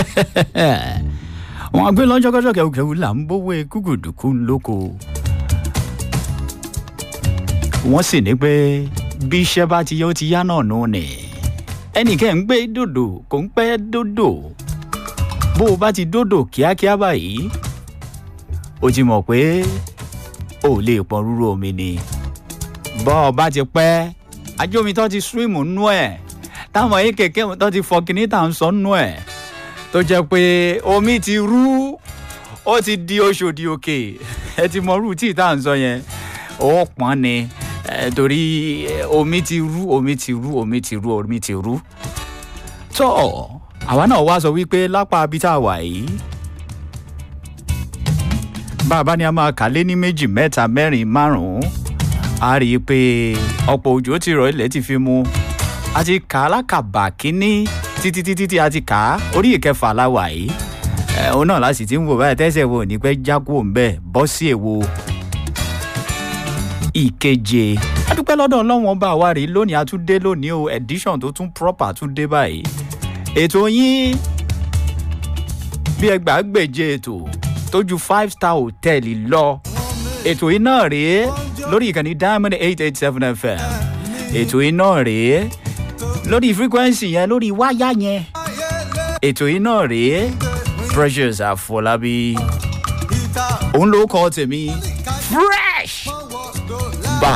wọn àgbẹ̀ lọ́jọ́kọ́jọ́ kẹ̀kẹ́ là ń bówó kúkúdùkú lóko wọ́n sì ní pé bí iṣẹ́ bá ti yá ó ti yá náà nù ni ẹnìkẹ́ ń gbé dòdò kò ń pẹ́ dòdò bó o bá ti dòdò kíákíá báyìí o ti mọ̀ pé o ò lè pọn rúrú omi ni bọ́ ọ bá ti pẹ́ ajómi tó ti súrìmù nú ẹ̀ táwọn yìí kẹ̀kẹ́ tó ti fọ kíní tà ń sọ nú ẹ̀ tó jẹ́ pé omi ti rú ó ti di oṣòdì òkè ẹ ti mọ rú tí tá à ń sọ yẹn ó pọ́n ni torí omi ti rú omi ti rú omi ti rú omi ti rú tó àwa náà wá sọ wípé lápá abítá wà yìí bàbá ni a máa kà lé ní méjì mẹ́ta mẹ́rin márùn-ún a rí i pé ọ̀pọ̀ òjò ti rọ̀ ilẹ̀ ti fi mu a ti kà á lákàbà kínní títí títí tí a ti kà á orí ìkẹfà la wà yìí òun náà láti ti ń wò báyìí tẹ́sẹ̀ wo ní pẹ́ jákò ń bẹ̀ bọ́ sí èwo ìkeje adúpẹ́ lọ́dọ̀ ọlọ́wọ́n bá wa rí lónìí a tún dé lónìí o edition tó tún proper tún dé báyìí ètò yín bí ẹgbàágbèje ètò tó ju five star hotel lọ ètò yìí náà rèé lórí ìkànnì diamond eight eight seven fm ètò yìí náà rèé lórí frequency yẹn lórí wáyà yẹn ètò yìí náà rèé precious àfọlábí òun ló kọ tèmi fresh bá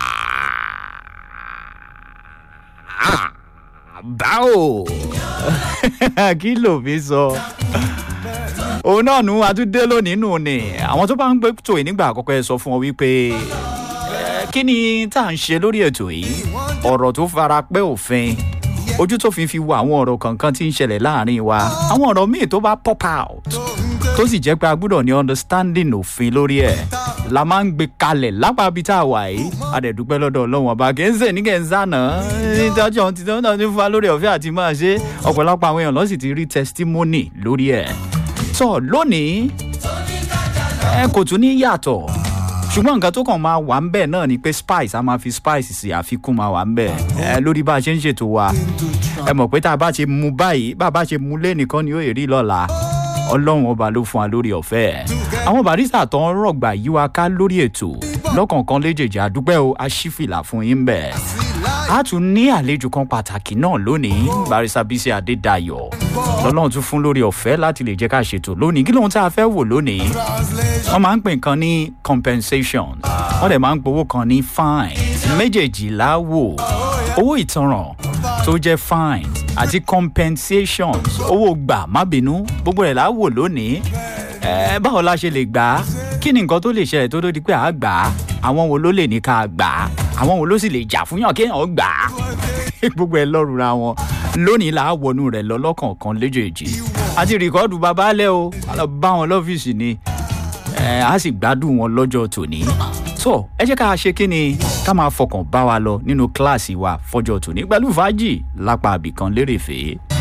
báwo kí ló fi sọ òun náà nu àtúndé lónìí nù ni àwọn tó bá ń gbé tòyí nígbà àkọ́kọ́ ẹ sọ fún ọ wípé kí ni tá à ń ṣe lórí ètò yìí ọ̀rọ̀ tó fara pẹ́ òfin ojú tó fi fi wo àwọn ọ̀rọ̀ kankan tí ń ṣẹlẹ̀ láàrin wa àwọn ọ̀rọ̀ míì tó bá pop out tó sì jẹ́ pé a gbúdọ̀ ní understanding òfin lórí ẹ̀ la máa ń gbé kalẹ̀ lápá bíi tá a wà yìí a dẹ̀ dúpẹ́ lọ́dọ̀ ọlọ́run ọba kì í ṣe ní kẹ́ ń sànà nítorí ohun tí wọ́n náà ti fún wa lórí ọ̀fẹ́ àti máa ṣe ọ̀pọ̀lọpọ̀ àwọn èèyàn lọ́sì ti rí testimony lórí ẹ̀ sọ lónìí ẹ kò tún ní yàtọ̀ ṣùgbọ́n nǹkan tó kàn máa wà ń bẹ̀ náà ni pé spice a máa fi spice sí àfikún máa wà ń bẹ̀ ẹ lórí bá a ṣe ń ṣètò wa ẹ mọ̀ pé tá a bá ṣe mu báyìí bá a bá ṣe mu lẹ́nìkan ni ó rí lọ́la ọlọ́run ọba ló fún wa lórí ọ̀fẹ́ àwọn barista tó ń rọ̀gbà yí wa ká lórí ètò lọ́kọ̀ọ̀kan léjèèjì àdúpẹ́ o aṣífìlà fún yín bẹ̀ a tún ní àlejò kan pàtàkì náà lónìí barista bísí adédayọ̀ lọ́lọ́run tún fún lórí ọ̀fẹ́ láti lè jẹ́ ká ṣètò lónìí kí lóhun tá a fẹ́ wò lónìí wọ́n máa ń pè nǹkan ní compensation wọ́n dẹ̀ máa ń gbowó kan ní fine méjèèjì láwò owó ìtanràn tó jẹ́ fine àti compensations owó gbà má bínú gbogbo rẹ̀ láwò lónìí ẹ báwo la ṣe lè gbà á kí ni nǹkan tó lè ṣẹlẹ̀ tó tó di pé à á gbà á àwọn wo ló lè ní ká gbà á àwọn wo ló sì lè jà fún yàn kéèyàn gbà á gbogbo ẹ lọ́rùn ra wọn lónìí là á wọnú rẹ̀ lọ lọ́kọ̀ọ̀kan léjèèjì àti rìkọ́dù bàbá alẹ́ o a lọ bá wọn lọ́fíìsì ni ẹ á sì gbádùn wọn lọ́jọ́ tòní tó ẹ jẹ́ ká ṣe kí ni ká máa fọkàn bá wa lọ nínú kíláàsì wa fọjọ́ tòní pẹ̀lú fàájì lápá àbìkan lérèfé.